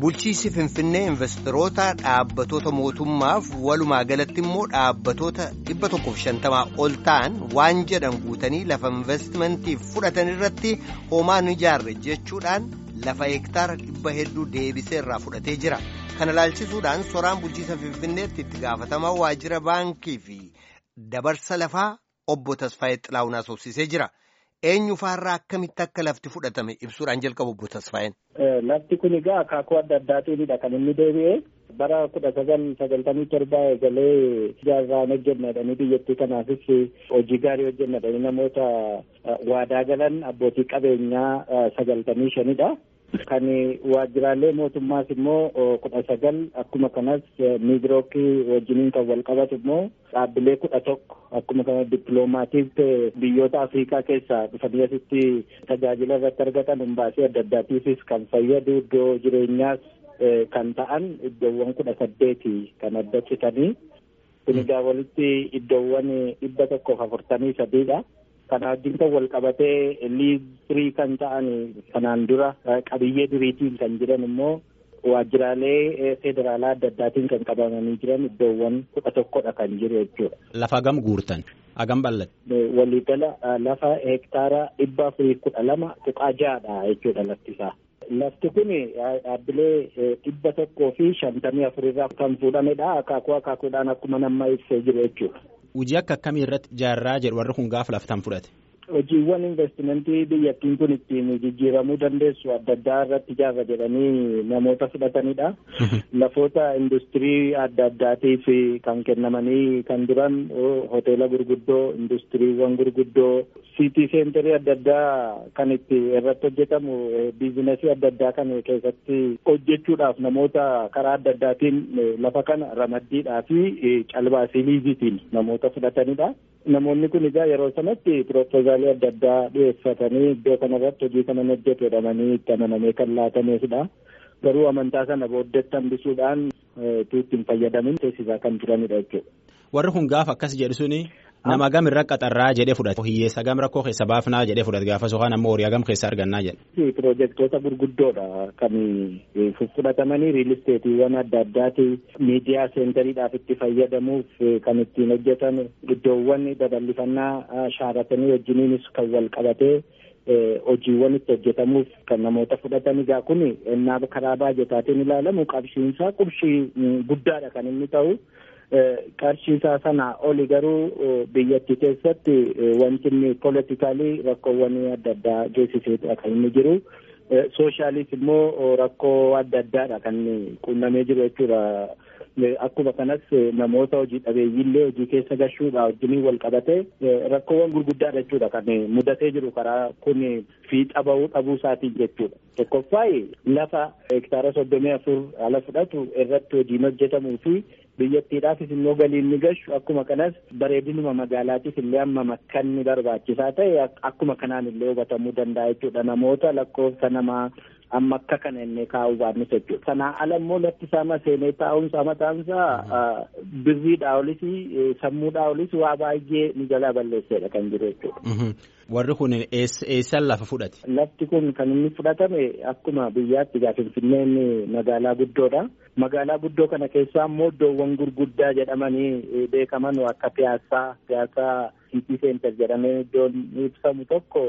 Bulchiinsi Finfinnee investoroota dhaabbattoota mootummaaf walumaa galatti immoo dhaabbattoota dhibba tokkoof shantamaa ol ta'an waan jedhan guutanii lafa investimantiif fudhatan irratti homaa hin ijaarre jechuudhaan lafa hektaara dhibba hedduu deebisee irraa fudhatee jira. Kana ilaalchisuudhaan soraan bulchiinsa Finfinneetti itti gaafatamaa waajjira baankii fi dabarsa lafaa obbo Tasfaayee Xilaawun haasofsiisee jira. Eenyu faarraa akkamitti akka lafti fudhatame ibsuudhaan jalqabu obbo Tasfaayeen. Lafti kun egaa akaakuu adda addaatiinidha kan inni deebi'e bara kudha sagal sagaltamii torbaa eegalee ijaarraan hojjennadhanii biyyattii kanaafis hojii gaarii hojjennadhanii namoota waadaa galan abbootii qabeenyaa sagaltamii shanidha. Kan waajjiraalee mootummaas immoo kudha sagal akkuma kanas miidirookii wajjiniin kan wal qabatu immoo dhaabbilee kudha tokko akkuma kana dippiloomaatiif biyyoota Afrikaa keessaa dhufanii asitti tajaajila irratti argatan humbaasii adda addaatiifis kan fayyadu iddoo jireenyaas kan ta'an iddoowwan kudha saddeeti kan adda citanii kun egaa walitti iddoowwan dhibba tokkoof afurtamii sadiidha. Kana wajjin kan wal qabatee liizirii kan ta'an kanaan dura qabiyyee duriitiin kan jiran immoo waajjiraalee federaalaa adda addaatiin kan qabamanii jiran iddoowwan kudha tokkodha kan jiru jechuudha. Lafa hagam guurtan hagam bal'ate. Waliigala lafa hektaara dhibba afurii kudha lama tuqaa ja'adha jechuudha lafti isaa. Lafti kun dhaabbilee dhibba tokkoo fi shantamii afurirraa kan fuudhamedha. Akaakuu akaakuudhaan akkuma nama ibsee jiru jechuudha. Hojii akka akkamii irratti ijaarraa jedhu warri kun gaafa laftan fudhate. Hojiiwwan investimentii biyyattiin kun ittiin jijjiiramuu dandeessu adda addaa irratti ijaarra jedhanii namoota fudhatanidha. Lafoota industirii adda addaatiif kan kennamanii kan duran hoteela gurguddoo, industiriiwwan gurguddoo, siitii seenterii adda addaa kan itti irratti hojjetamu biizinasii adda addaa kan keessatti hojjechuudhaaf namoota karaa adda addaatiin lafa kana ramaddiidhaa fi calbaasii liizitiin namoota fudhatanidha. Namoonni kun egaa yeroo sanatti piroopoozaalii adda addaa dhiyeeffatanii iddoo kanarratti hojii kana hojjetu jedhamanii itti amanamee kan laatameefidha. Garuu amantaa sana booddeetti hambisuudhaan tuutti hin fayyadamin teessisaa kan turanidha jechuudha. Warri kun gaafa akkas jedhu suni nama gam irra qaxarraa jedhee fudhate. Hiyyeessa gam rakkoo keessa baafnaa jedhee fudhate gaafa sokaan ammoo horii gam keessa argannaa jedhe. Piroojeektoota gurguddoodha kan fudhatamanii riil isteetiiwwan adda addaati miidiyaa seentariidhaaf itti fayyadamuuf kan ittiin hojjetan iddoowwan babal'ifannaa shaaratanii wajjiniinis kan wal qabatee hojiiwwan itti hojjetamuuf kan namoota fudhatan egaa kun ennaa karaa baajetaatiin ilaalamu qabshiinsaa qarshii guddaadha kan inni ta'u. qarshiisaa sana oli garuu biyyattii keessatti wanti inni politikaalii rakkoowwan adda addaa geessiseedha kan inni jiru. Sooshaaliis immoo rakkoo adda addaadha kan quunnamee jiru jechuudha. Akkuma kanas namoota hojii dhabeeyyiillee hojii keessa gashuudha wajjiniin wal qabatee rakkoowwan gurguddaadha jechuudha kan mudatee jiru karaa kun fiixa bahuu dhabuu isaatiin jechuudha. Tokkoffaa lafa hektaara soddomii afur ala fudhatu irratti hojiin hojjetamuu fi biyyattiidhaafis immoo galiin ni gashu akkuma kanas bareedinuma magaalaatiif illee amma makkanni barbaachisaa ta'e akkuma kanaan illee hubatamuu danda'a jechuudha namoota lakkoofsa namaa amma akka kana inni kaa'uu baannis jechuudha. Sanaa ala immoo lafti isaa seenee taa'umsa mataansaa birriidhaa olis sammuudhaa olis waa baay'ee ni jalaa balleesseedha kan jiru jechuudha. Warri kun eessan lafa fudhate? Lafti kun kan inni fudhatame akkuma biyyaatti egaa Finfinneen magaalaa guddoodha. Magaalaa guddoo kana keessaa immoo iddoowwan gurguddaa jedhamanii beekaman akka piyaasaa, piyaasaa Siitii Seentar jedhamee iddoon ibsamu tokko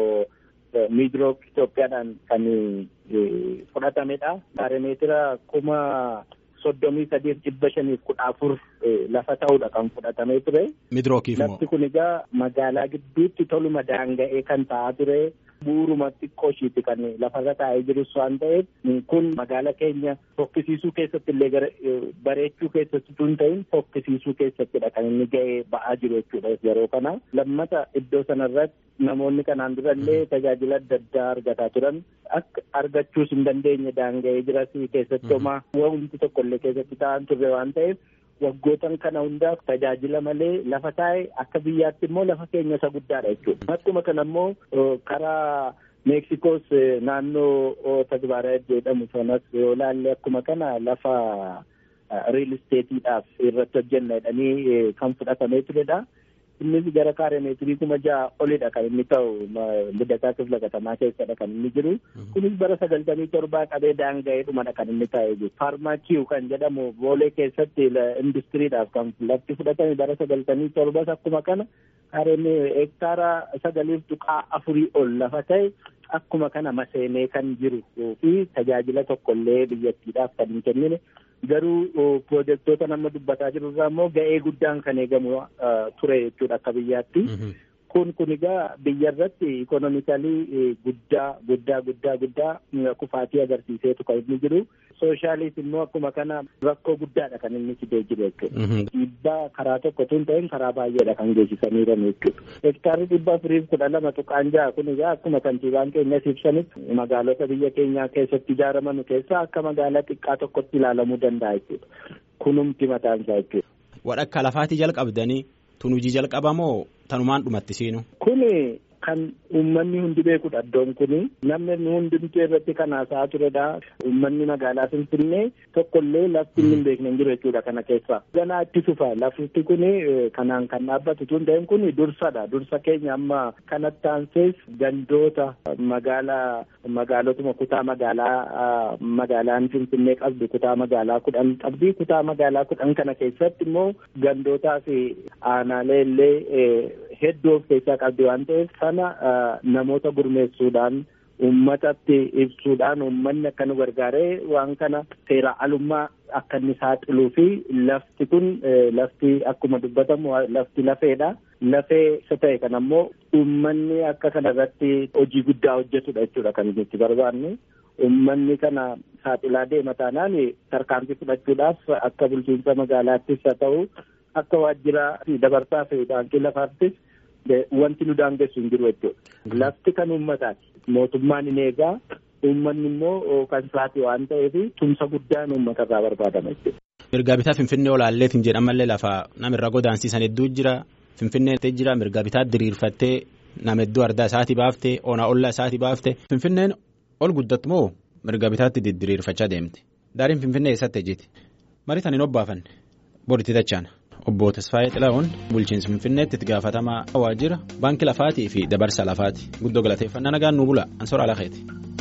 miidirook Itoophiyaadhaan kan fudhatamedha. Baaromeetira kuma soddomii sadiif dhibba shaniif kudha afur lafa ta'uudha kan fudhatamee ture. Miidrookiif moo? Lafti kun egaa magaalaa gidduutti toluma daanga'ee kan ta'aa ture. Bu'uuruma xiqqoo ishiiti kan lafarra taa'ee jirus waan ta'eef kun magaala keenya fokkisiisuu keessatti illee bareechuu keessatti tun ta'in fokkisiisuu keessattidha kan inni ga'ee ba'aa jiru jechuudha yeroo kana. Lammata iddoo sanarratti namoonni kanaan dura illee tajaajila adda addaa argataa turan akka argachuus hin dandeenye daanga'ee jiras keessatti homaa wanti tokko illee keessatti ta'an turre waan ta'eef waggootan kana hundaaf tajaajila malee lafa taa'e akka biyyaatti immoo lafa keenya isa guddaadha jechuudha. Akkuma kana immoo karaa Meeksikoos naannoo Tagbaara jedhamu sanas yoo ilaalle akkuma kana lafa riil isteetiidhaaf irratti hojjenna jedhanii kan fudhatamee turedha. innis gara kaaree meetirii kuma ja'a olidha kan inni ta'u liddataa kifla katamaa keessadha kan inni jiru kunis bara sagaltamii torbaa qabee daanga'ee dhumadha kan inni ta'e jiru faarmaakiiw kan jedhamu boolee keessatti industiriidhaaf kan lafti fudhatame bara sagaltamii torbas akkuma kana kaareen hektaara sagaliif tuqaa afurii ol lafa ta'e akkuma kana maseenee kan jiru fi tajaajila tokkollee biyyattiidhaaf kan hin kennine garuu pirojektoota nama dubbataa jiru irraa immoo ga'ee guddaan kan eegamu ture jechuudha akka biyyaatti. Kun kun egaa biyya irratti ikonomikalii guddaa guddaa guddaa guddaa kufaatii agarsiiseetu kan inni jiru. Sooshaaliis immoo akkuma kana rakkoo guddaadha kan inni fidee jiru jechuudha. Dhiibbaa karaa tokko tun ta'in karaa baay'eedha kan geessisanii jiran jechuudha. Hektaarri dhibba afuriif kudha lama tuqaan ja'a kun egaa akkuma kantiibaan keenyas ibsanitti magaalota biyya keenyaa keessatti ijaaraman keessaa akka magaalaa xiqqaa tokkotti ilaalamuu danda'a jechuudha. Kunumti mataan isaa jechuudha. Wadhakka lafaatii jalqabdanii tun hojii jalqabamoo tanumaan dhumatti seenu. Kuni kan uummanni hundi beekudha iddoon kuni namni hundumtuu irratti kan haasa'aa turedha. Uummanni magaalaa Finfinnee tokkollee lafti inni hin beekne hin jiru jechuudha kana keessa. Ganaa itti fufa lafti kuni kanaan kan dhaabbatu tun ta'in kuni dursadha. Dursa keenya amma kanatti aansees gandoota magaalaa magaalotuma kutaa magaalaa magaalaan Finfinnee qabdu kutaa magaalaa kudhan qabdi. Kutaa magaalaa kudhan kana keessatti immoo gandootaa fi aanaalee illee hedduu of keessaa qabdi waan ta'eef sana namoota gurmeessuudhaan uummatatti ibsuudhaan uummanni akka nu gargaaree waan kana seera alummaa akka inni saaxiluu fi lafti kun lafti akkuma dubbatamu lafti lafeedha. Lafee isa ta'e kan ammoo uummanni akka kana irratti hojii guddaa hojjetudha jechuudha kan nuti barbaanne. Uummanni kana saaxilaa deema taanaan tarkaanfii fudhachuudhaaf akka bulchiinsa magaalaattis haa ta'u akka waajjira dabarsaa fi baankii lafaattis wanti nu daangessu hin jiru jechuudha. Lafti kan uummataati. Mootummaan hin eegaa uummanni immoo kan isaati waan ta'eef tumsa guddaan uummata irraa barbaadama jechuudha. Mirgaa bitaa Finfinnee olaalleetiin jedhamallee lafa namirra godaansiisan hedduu jira. Finfinnee jira mirgaa bitaa diriirfattee nama hedduu ardaa isaatii baaftee onaa ollaa isaatii baaftee Finfinneen ol guddattu moo mirgaa bitaatti diriirfachaa deemte. Daariin Finfinnee eessatti ejjiti. Marii tan hin obbaafanne boritti dachaan. Obbo Tasfaayee Xilahuun bulchiinsa Finfinneetti itti gaafatamaa waajjira baankii lafaatii fi dabarsa lafaati guddoo galateeffannaa nagaan nu bula ansoora alakeeti.